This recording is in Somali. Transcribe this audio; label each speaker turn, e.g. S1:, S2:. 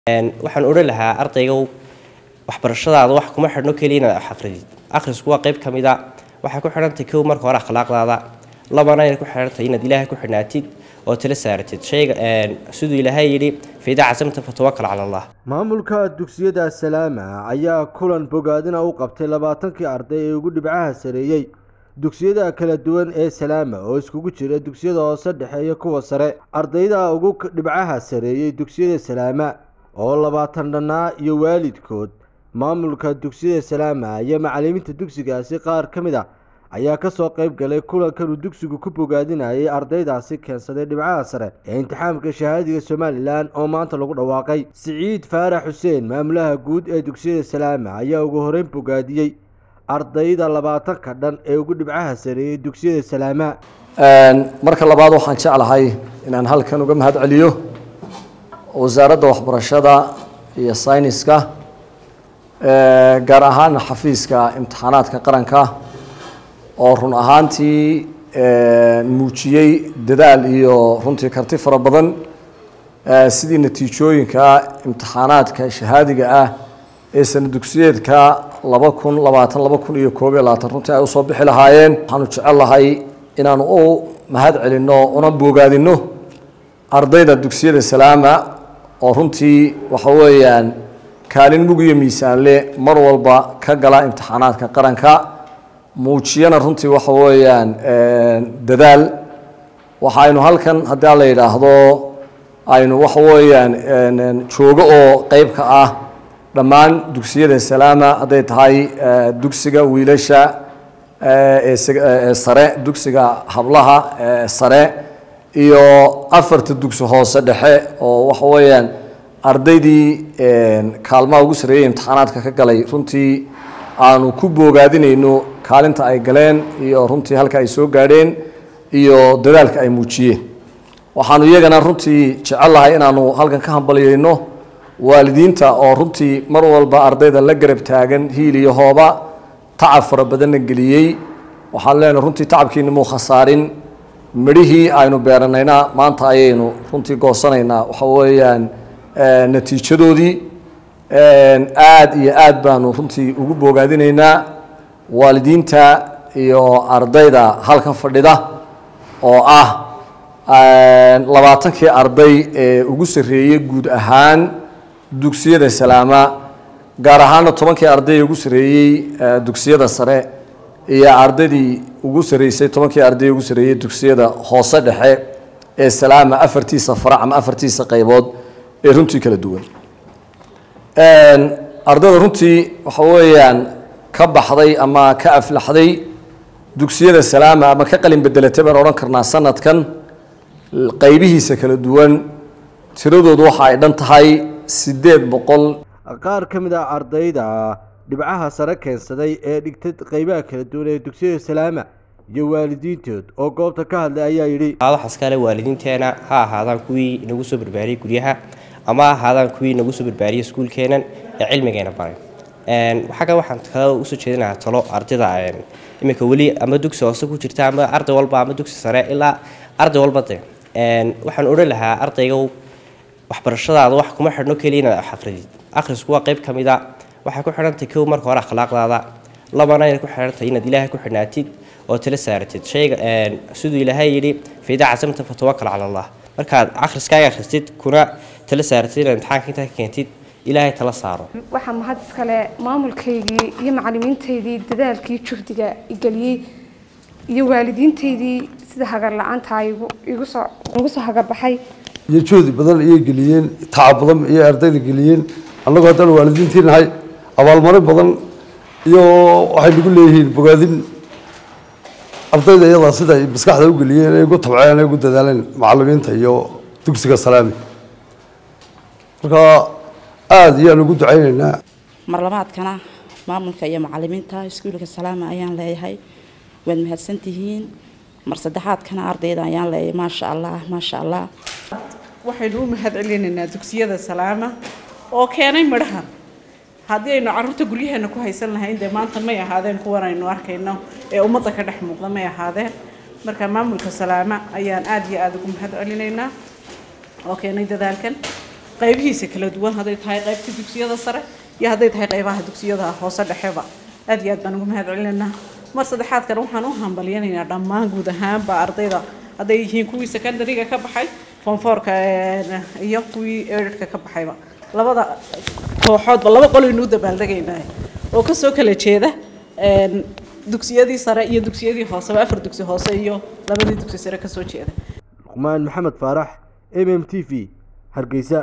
S1: waxaan odhan lahaa ardayga waxbarashadaada wax kuma xidhno keliya inaad wax aqridid akhrisku waa qayb ka mid a waxay ku xidhantahay kow marka hore akhlaaqdaada labana inay ku xidhantahay inaad ilaahay ku xidhnaatid oo tala saaratid shayga siduu ilaahay yidhi faidaa casamta fatawakal cala allah
S2: maamulka dugsiyada salaama ayaa kulan bogaadina u qabtay labaatankii arday ee ugu dhibcaha sareeyey dugsiyada kala duwan ee salaama oo iskugu jira dugsiyada hoose dhexe iyo kuwa sare ardayda ugu dhibcaha sareeyey dugsiyada salaama oo labaatan dhannaa iyo waalidkood maamulka dugsiyada salaama iyo macalimiinta dugsigaasi qaar ka mid a ayaa kasoo qayb galay kulankan uu dugsigu ku bogaadinayay ardaydaasi keensaday dhibcaha sare ee imtixaamka shahaadiga somalilan oo maanta lagu dhawaaqay siciid faarax xuseen maamulaha guud ee dugsiyada salaama ayaa ugu horeyn bogaadiyey ardayda labaatanka dhan ee ugu dhibcaha sareeyey dugsiyada salaama
S3: marka labaad waxaan jeclahay inaan halkan uga mahad celiyo wasaaradda waxbarashada iyo sayniska gaar ahaan xafiiska imtixaanaadka qaranka oo run ahaantii muujiyey dadaal iyo runtii karti fara badan sidii natiijooyinka imtixaanaadka shahaadiga ah ee sana dugsiyeedka laba kun labaatan laba kun iyo koob iyo labaatan runtii ay usoo bixi lahaayeen waxaanu jecel lahay inaanu u mahad celinno una boogaadinno ardayda dugsiyada salaama oo runtii waxa weeyaan kaalin mug iyo miisaanle mar walba ka gala imtixaanaadka qaranka muujiyana runtii waxa weeyaan dadaal waxaynu halkan haddii a la yidhaahdo aynu waxa weeyaan joogo oo qeyb ka ah dhammaan dugsiyada salaama hadday tahay dugsiga wiilasha ee sare dugsiga hablaha ee sare iyo afarta dugsi hoose dhexe oo waxa weeyaan ardaydii kaalmaha ugu sareeyay imtixaanaadka ka galay runtii aanu ku boogaadinayno kaalinta ay galeen iyo runtii halka ay soo gaadheen iyo dadaalka ay muujiyeen waxaanu iyagana runtii jecel lahay inaanu halkan ka hambalyeyno waalidiinta oo runtii mar walba ardayda la garab taagan hiil iyo hooba tacab fara badanna geliyey waxaan leenahay runtii tacabkiina muu khasaarin midhihii aynu beeranayna maanta ayaynu runtii goosanaynaa waxa weeyaan natiijadoodii aada iyo aad baanu runtii ugu boogaadinaynaa waalidiinta iyo ardayda halkan fadhida oo ah labaatankii arday ee ugu sarreeyey guud ahaan dugsiyada salaama gaar ahaana tobankii arday ee ugu sarreeyey dugsiyada sare iyo ardaydii ugu sarreysay tobankii arday ee ugu sarreeyey dugsiyada hoose dhexe ee salaama afartiisa farac ama afartiisa qaybood ee runtii kala duwan ardayda runtii waxa weeyaan ka baxday ama ka aflaxday dugsiyada salaama ama ka qalin bedelatay baan odhan karnaa sanadkan qaybihiisa kala duwan tiradoodu waxa ay dhan tahay siddeed boqol
S2: qaar ka mid ah ardayda dhibcaha sare keensaday ee dhigtay qeybaha kala duwan ee dugsiyada salaama iyo waalidiintood oo goobta ka hadlay ayaa yidhi
S1: waxaas kale waalidiinteena ha ahaadaan kuwii nagu soo barbaariyey guryaha ama ha ahaadaan kuwii nagu soo barbaariyey iskuulkeenan ee cilmigeena baray xagga waxaan kale usoo jeedinayaa talo ardayda iminka weli ama dugsi hoose ku jirta ama arday walba ama dugsi sare ilaa arday walba de waxaan odhan lahaa ardayga waxbarashadaada wax kuma xidhno keliya inaad wax aqridid akhrisku waa qayb ka mid a waxay ku xidhantahay kow marka hore akhlaaqdaada labana inay ku xidhantahay inaad ilaahay ku xidhnaatid oo tala saaratid shayga siduu ilaahay yidhi faidaa casamta fatawakal cala allah markaad akhriskaaga akhristid kuna tala saaratid inaad imtixaanka intaa ka keentid ilaahay tala saaro
S4: waxaa mahad iskale maamulkaygii iyo macalimiintaydii dadaalkii juhdiga igeliyey iyo waalidiintaydii sida hagar la-aanta igu soo igu soo hagarbaxay
S5: iyo juhdi badan ayay geliyeen tacab badan ayay ardayda geliyeen annagoo haddaan waalidiintii nahay abaalmarin badan iyo waxay nagu leeyihiin bogaadin ardayda iyadaa sida ay maskaxda u geliyeen ay ugu tabceen ay ugu dadaaleen macalimiinta iyo dugsiga salaami marka aada ayaan ugu ducaynaynaa
S6: marlabaadkana maamulka iyo macalimiinta iskuulka salaama ayaan leeyahay waad mahadsantihiin mar saddexaadkana ardayda ayaan leeyahay maasha allah maasha allah
S7: waxaynu u mahad celinaynaa dugsiyada salaama oo keenay midhahan haddii aynu caruurta guryaheena ku haysan lahayn dee maanta may ahaadeen kuwan aynu arkayno ee ummadda ka dhex muuqda may ahaadeen marka maamulka salaama ayaan aada iyo aada ugu mahad celinaynaa oo keenay dadaalkan qaybihiisa kala duwan hadday tahay qaybta dugsiyada sare iyo hadday tahay qaybaha dugsiyada hoose dhexeba aad iyo aad baan ugu mahad celinaynaa mar saddexaad kale waxaan u hambalyanaynaa dhammaan guud ahaanba ardayda hadday yihiin kuwii secondary-ga ka baxay fonfoorka iyo kuwii eedhka ka baxayba labada kooxoodba laba qolaynu u dabaaldegaynaa oo kasoo kala jeeda dugsiyadii sare iyo dugsiyadii hooseba afar dugsi hoose iyo labadii dugsi sare kasoo jeeda
S2: luqmaan maxamed faarax m m t v hargeysa